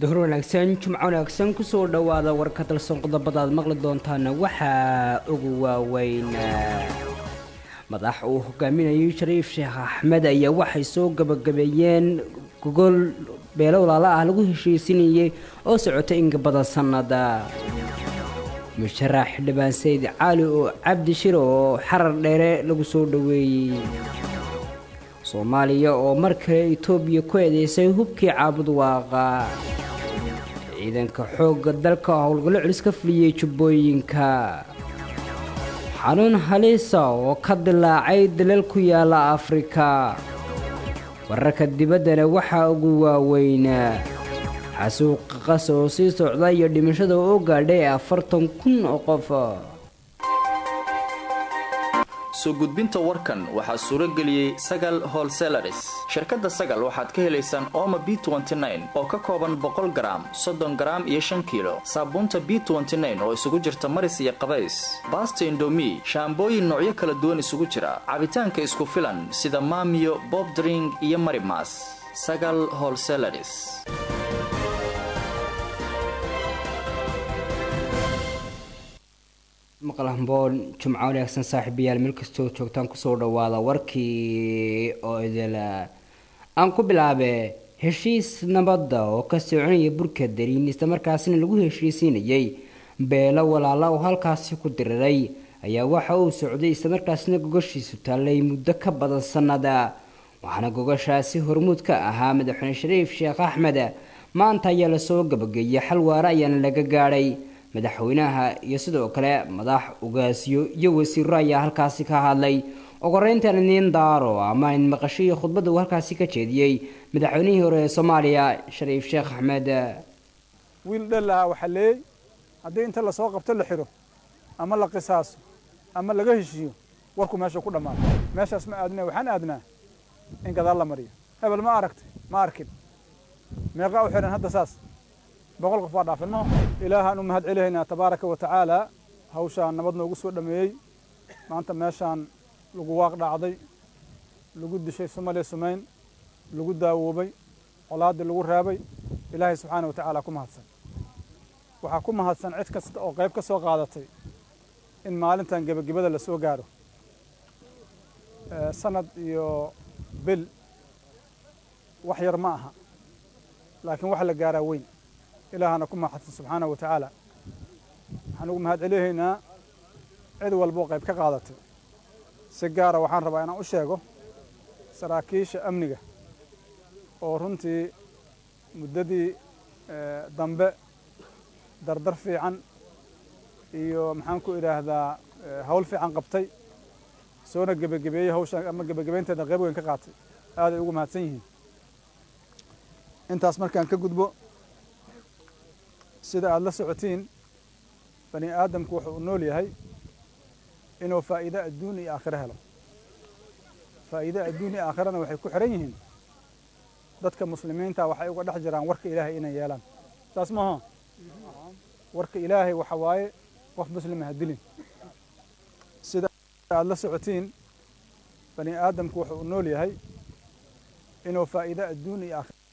duhur wanaagsan jumco wanaagsan kusoo dhowaada warka dalsan qodobada aad maqli doontaana waxaa ugu waaweyn madax uu hogaaminayay shariif sheekh axmed ayaa waxay soo gabagabeeyeen gogol beelo walaalo ah lagu heshiisinayay oo socotay inka badan sannada musharax xildhibaan sayid cali oo cabdi shiro oo xarar dheere lagu soo dhoweeyey soomaaliya oo mar kale etoobiya ku eedeysay hubkii caabud waaqa ciidanka xoogga dalka howlgallo celis ka fuliyey jubbooyinka xanuun halisa oo ka dilaacay dalal ku yaala afrika wararka dibaddana waxaa ugu waaweyn xasuuqa qas oo sii socda iyo dhimashada oo gaadhay afartan kun oo qof soo gudbinta warkan waxaa suuro geliyey sagal holselaris shirkadda sagal waxaad ka helaysaan ooma b oo ka kooban boqol garaam soddon garaam iyo shan kiilo saabuunta b oo isugu jirta maris iyo qabays baasta indomi shaambooyin noocyo kala duwan isugu jira cabitaanka isku filan sida maamiyo bobdring iyo marimas sagal holselaris maqal hamboon jumco wanaagsan saaxiibayaal meel kastoo joogtaan kusoo dhawaada warkii oo idil aan ku bilaabe heshiis nabadda oo ka soconaya burka dariin islamarkaasina lagu heshiisiinayay beelo walaala oo halkaasi ku diriray ayaa waxa uu socday islamarkaasina gogashiisu taallay muddo ka badan sannada waxaana gogashaasi hormuud ka ahaa madaxweyne shariif sheekh axmed maanta ayaa lasoo gabageeyay xal waare ayaana laga gaadhay madaxweynaha iyo sidoo kale madax ugaasyo iyo wasiiro ayaa halkaasi ka hadlay ogoreyntan nin daaro ama in maqashiyo khudbadda uu halkaasi ka jeediyey madaxweynihii hore ee soomaaliya shariif sheekh axmed wiil dhalaha waxaa leeyey haddii inta lasoo qabto la xiro ama la qisaaso ama laga heshiiyo warku meesha ku dhammaado meeshaas ma aadna waxaan aadnaa in gadaal la mariyo hebel ma aragtay ma arkin meeqaa u xihan hadda saas boqol qof waa dhaafin maho ilaahaan u mahad celihaynaa tabaaraka wa tacaala hawshaan nabad noogu soo dhameeyey maanta meeshaan lagu waaq dhacday lagu dishay sumale sumayn lagu daawoobay colaaddii lagu raabay ilaahay subxaana wa tacaala ku mahadsan waxaa ku mahadsan cid kasta oo qayb ka soo qaadatay in maalintan gebagabada la soo gaaro sanad iyo bil wax yar ma aha laakiin wax la gaaraa weyn ilaahana ku mahadsan subxaana wa tacaala waxaan ugu mahad celihaynaa cid walboo qayb ka qaadatay si gaara waxaan rabaa inaan u sheego saraakiisha amniga oo runtii muddadii dambe dardar fiican iyo maxaan ku idhaahdaa hawl fiican qabtay soona gebagabeeyey hawshaan ama gebagabeynteeda qayb weyn ka qaatay aaday ugu mahadsan yihiin intaas markaan ka gudbo sida aada la socotiin bani aadamku wuxuu u nool yahay inuu faa'iide adduun iyo aakhiro helo faa'iide adduun iyo aakhirana waxay ku xihan yihiin dadka muslimiinta waxay uga dhex jiraan warka ilaahay inay yeelaan saas maaho warka ilaahay waxa waaye qof muslima ha dilin sida aada la socotiin bani aadamku wuxuu u nool yahay inuu faa'iide adduun iyo aakhiro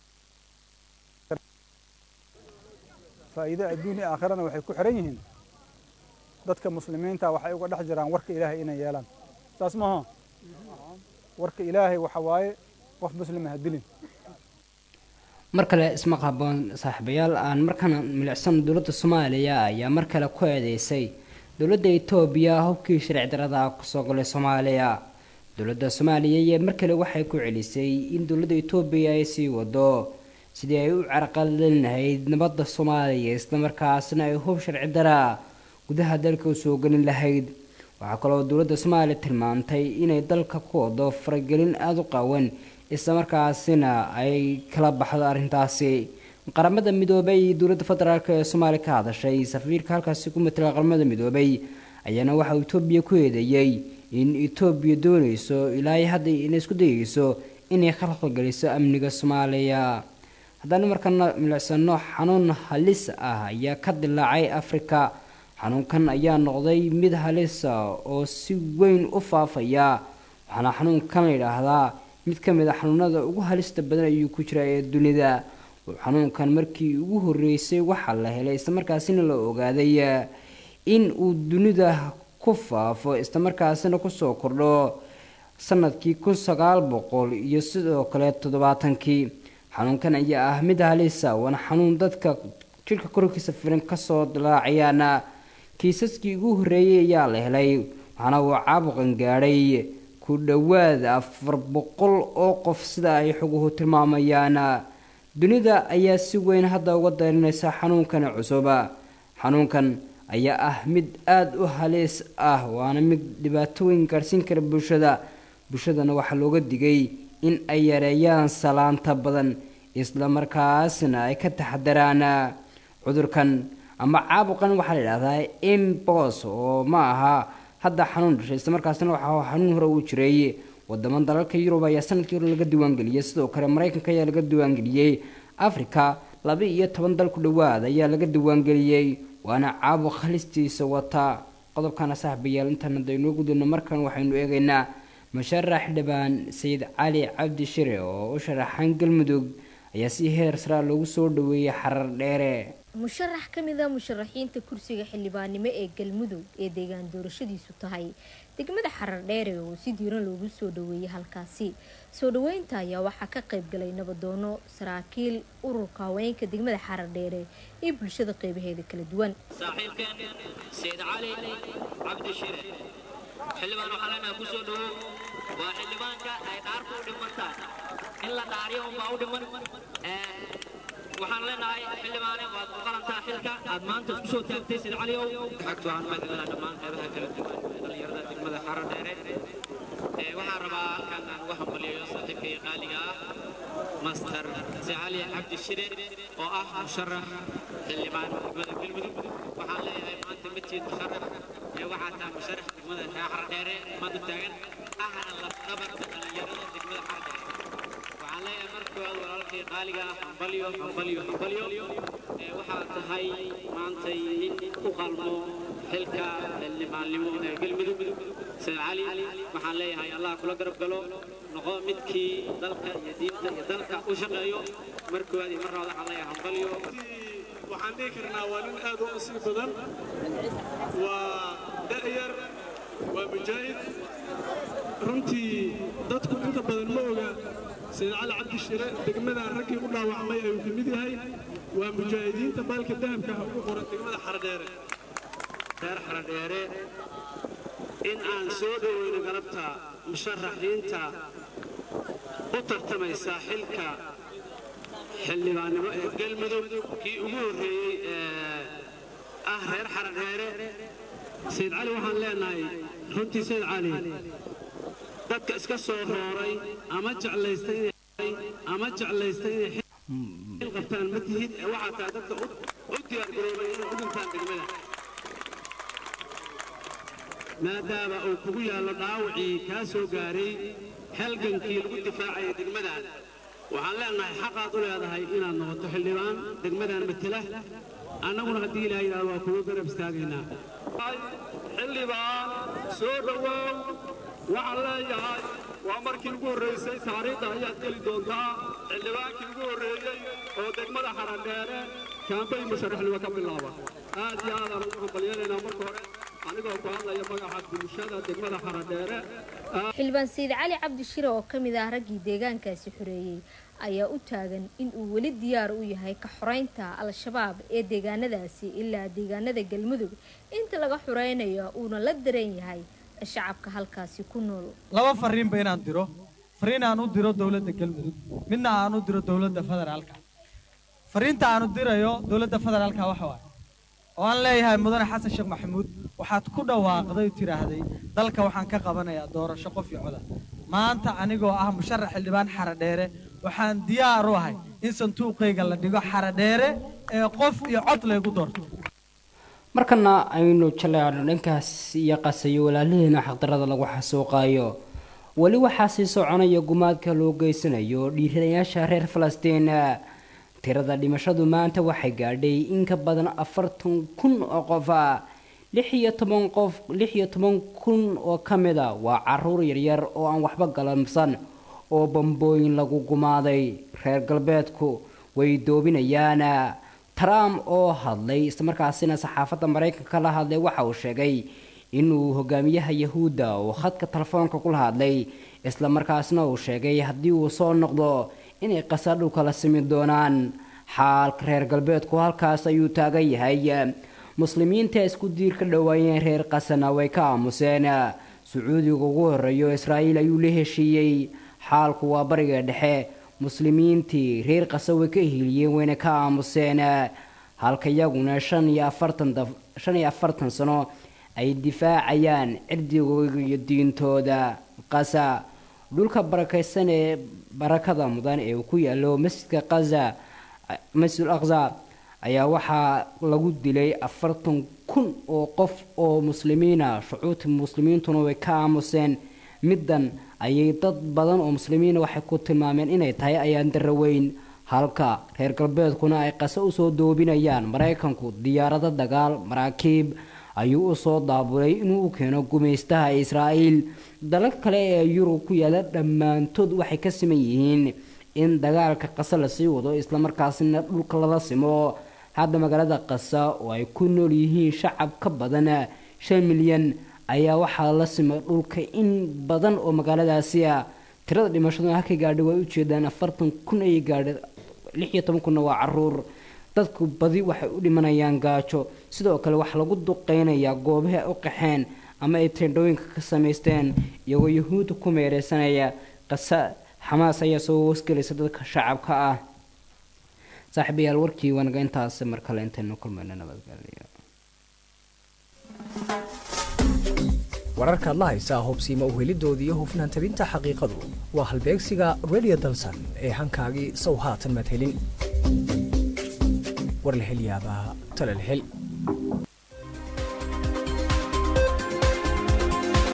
faa'iide adduun iyo aakhirana waxay ku xihan yihiin dadka muslimiinta waxay uga dhex jiraan warka ilaahay inay yeelaan saas maaho warka ilaahay waxa waaye qof muslima ha dilin mar kale ismaq haboon saaxiibayaal aan markana milicsan dowladda soomaaliya ayaa mar kale ku eedeysay dowladda etoobiya hubkii sharci darada kusoo galay soomaaliya dowladda soomaaliya ayaa mar kale waxay ku celisay in dowladda etoobiya ay sii wado sidii ay u carqaladin lahayd nabadda soomaaliya islamarkaasna ay hub sharci dara gudaha dalka usoo gelin lahayd waxaa kaloo dowladda soomaaliya tilmaantay inay dalka ku wado faragelin aada u qaawan islamarkaasina ay kala baxdo arrintaasi qaramada midoobay dowladda federaalk ee soomaaliya ka hadashay safiirka halkaasi ku matala qaramada midoobay ayaana waxauu etoobiya ku eedeeyey in etoobiya doonayso ilaa hadda inay isku dayeyso inay khalqalgeliso amniga soomaaliya haddana markana milicsano xanuun halis ah ayaa ka dilaacay afrika xanuunkan ayaa noqday mid halisa oo si weyn u faafaya waxaana xanuunkan la yidhaahdaa mid ka mid a xanuunada ugu halista badan ayuu ku jira ee dunida xanuunkan markii ugu horeysay waxaa la helay islamarkaasina la ogaaday in uu dunida ku faafo islamarkaasina kusoo kordho sanadkii kun sagaal boqol iyo sidoo kale toddobaatankii xanuunkan ayaa ah mid halisa waana xanuun dadka jidhka korkiisa firan kasoo dilaacayaana kiisaskii ugu horeeyay ayaa la helay waxaana uu caabuqan gaadhay ku dhowaad afar boqol oo qof sida ay xoguhu tilmaamayaan dunida ayaa si weyn hadda uga darinaysa xanuunkan cusuba xanuunkan ayaa ah mid aada u haliis ah waana mid dhibaatooyin gaadhsiin kara bulshada bulshadana waxaa looga digay in ay yareeyaan salaanta badan islamarkaasna ay ka taxadaraan cudurkan ama caabuqan waxaa la idhahdaa imbos oo ma aha hadda xanuun dhashay islamarkaasna waxaa xanuun hore uu jiray wadamo dalalka yurub ayaa sanadkii hore laga diiwaangeliyey sidoo kale maraykanka ayaa laga diiwaangeliyey africa laba iyo toban dal ku dhowaad ayaa laga diiwaangeliyey waana caabuq halistiisa wata qodobkana saaxibayaal intaan daynoo gudubno markan waxaynu eegaynaa musharax dhibaan sayid cali cabdi shire oo u sharaxan galmudug ayaa si heer saraa loogu soo dhaweeyey xarar dheere musharax ka mid a musharaxiinta kursiga xildhibaannimo ee galmudug ee deegaan doorashadiisu tahay degmada xarar dheere oo si diiran loogu soo dhaweeyey halkaasi soo dhaweynta ayaa waxaa ka qayb galay nabadoono saraakiil ururka haweenka degmada xarar dheere iyo bulshada qeybaheeda kala duwan saaxiibkeen sayid cali cabdi shire xildhibaan waxaa leenaha ku soo dhawow waa xildhibaanka ay dhaarku u dhimantaan in la dhaariyo unbaa u dhiman waxaan leenahay xildhibaane waad u qalantaa xilka aad maanta isku soo taagtay sayid caliow xagtu waxaan mahadcelaa dhammaan qeybaha kala duwan ee dhallinyarada degmada xarar dheere waxaan rabaa halkan aan uga hambaliyayo saaxiibkay qaaliga ah master sicali cabdi shire oo ah musharax xildhibaan degmada galmudug waxaan leeyahay maanta matiid musharax ee waxaa tahay musharax degmada xarar dheere maanta taagan ahna lafdhabarka dhallinyarada degmada xarar dheere waxaan leeyahay markooda walaalkay qaaliga ah hambalyo hambalyo hambalyo waxaa tahay maantay in u qalmo xilka xildhibaannimo ee galmudug sayid cali waxaan leeyahay allah kula garab galo noqo midkii dalka iyo diinta iyo dalka u shaqeeyo markooda iyo marna waxaan leeyahay hambalyo waxaan dhihi karnaa waa nin aad u nasiib badan waa da'yar waa mujaahid runtii dadku inta badan ma oga sayid cali cabdi shire degmada raggii u dhaawacmay ayuu ka mid yahay waa mujaahidiinta baalka dahabka ah ugu qoran degmada xaradheere reer xaradheere in aan soo dhoweyno galabta musharaxiinta u tartamaysa xilka xildhibaannimo ee galmudug kii ugu horreeyey ee ah reer xaradheere sayid cali waxaan leenahay runtii sayid cali dadka iska soo rooray ama jeclaysta inay ama jeclaysta inay xil qabtaan ma tihid ee waxaa tahay dadka u diyaar garoobay inay u dhintaan degmada maadaama uu kugu yaallo dhaawacii kaa soo gaaray halgankii lagu difaacaya degmadan waxaan leenahay xaqaad u leedahay inaad noqoto xildhibaan degmadan matela annaguna haddii ilaah yidhahdo waa kugu garab istaagaynaa xildhibaan soo dhowow waxaan leeyahay waa markii ugu horraysay taariikhda ayaad geli doontaa xildhibaankii ugu horreeyey oo degmada xarandheere kaambay musharaxnimo ka bilaaba aad iyo aadaan ugu hambalyeelaynaa marka hore anigoo ku hadlaya magaca bulshada degmada xarandheere xildhibaan sayid cali cabdi shire oo ka mid ah raggii deegaankaasi xoreeyey ayaa u taagan in uu weli diyaar u yahay ka xoreynta al-shabaab ee deegaanadaasi ilaa deegaanada galmudug inta laga xoreynayo uuna la daran yahay shacabka halkaasi ku nool laba fariinba inaan diro fariin aan u diro dowladda galmudug midna aan u diro dowladda federaalka fariinta aan u dirayo dowladda federaalka waxa waaye oo aan leeyahay mudane xasan sheekh maxamuud waxaad ku dhawaaqday tiraahday dalka waxaan ka qabanayaa doorasho qof iyo coda maanta anigoo ah musharax xildhibaan xaradheere waxaan diyaar u ahay in sanduuqayga la dhigo xaradheere ee qof iyo cod laygu doorto markana aynu jaleecno dhankaas iyo qasayo walaalaheena xaqdarada lagu xasuuqaayo weli waxaa sii soconaya gumaadka loo geysanayo dhiiranayaasha reer falastiin tirada dhimashadu maanta waxay gaadhay in ka badan afartan kun oo qof ah lix iyo toban qof lix iyo toban kun oo ka mid a waa caruur yaryar oo aan waxba galamsan oo bambooyin lagu gumaaday reer galbeedku way doobinayaan trump oo hadlay islamarkaasina saxaafadda maraykanka la hadlay waxa uu sheegay inuu hogaamiyaha yahuudda uu khadka telefoonka kula hadlay islamarkaasna uu sheegay haddii uu soo noqdo inay qasa dhulka la simi doonaan xaalka reer galbeedku halkaas ayuu taagan yahay muslimiinta isku diir ka dhowaayeen reer qasana way ka aamuseen sacuudiga ugu horeeyo israa'iil ayuu la heshiiyey xaalku waa bariga dhexe muslimiintii reer qasa way ka hiiliyeen wayna ka aamuseen halka iyaguna shan iyo afartan shan iyo afartan sano ay difaacayaan cirdigooda iyo diintooda qasa dhulka barakaysan ee barakada mudan ee uu ku yaalo masjidka qaza masjidul aqsa ayaa waxaa lagu dilay afartan kun oo qof oo muslimiina shucuurta muslimiintuna way ka aamuseen middan ayay dad badan oo muslimiina waxay ku tilmaameen inay tahay ayaan daraweyn halka reer galbeedkuna ay qase usoo doobinayaan maraykanku diyaarado dagaal maraakiib ayuu usoo daabulay inuu u keeno gumaystaha israa'iil dalal kale ee yurub ku yaala dhammaantood waxay ka siman yihiin in dagaalka qase lasii wado islamarkaasina dhulka lala simo hadda magaalada qasa oo ay ku nool yihiin shacab ka badan shan milyan ayaa waxaa la simay dhulka in badan oo magaaladaasi ah tirada dhimashaduna halkay gaadhay way ujeedaan afartan kun ayay gaadhay lix iyo toban kunna waa caruur dadku badi waxay u dhimanayaan gaajo sidoo kale waxaa lagu duqeynayaa goobahi ay u qaxeen ama ay teendhooyinka ka samaysteen iyagoo yahuudda ku meereysanaya qasa xamaas ayaa soo hoosgelaysa dadka shacabka ah saaxiibayaal warkii wanaga intaas mar kale intaynu kulmayno nabadgelyo wararkaad la haysaa hubsiima uhelidooda iyo hufnaan tabinta xaqiiqadu waa halbeegsiga radio dalsan ee hankaagii sow haatan madhelin war la hel yaabaa tala la hel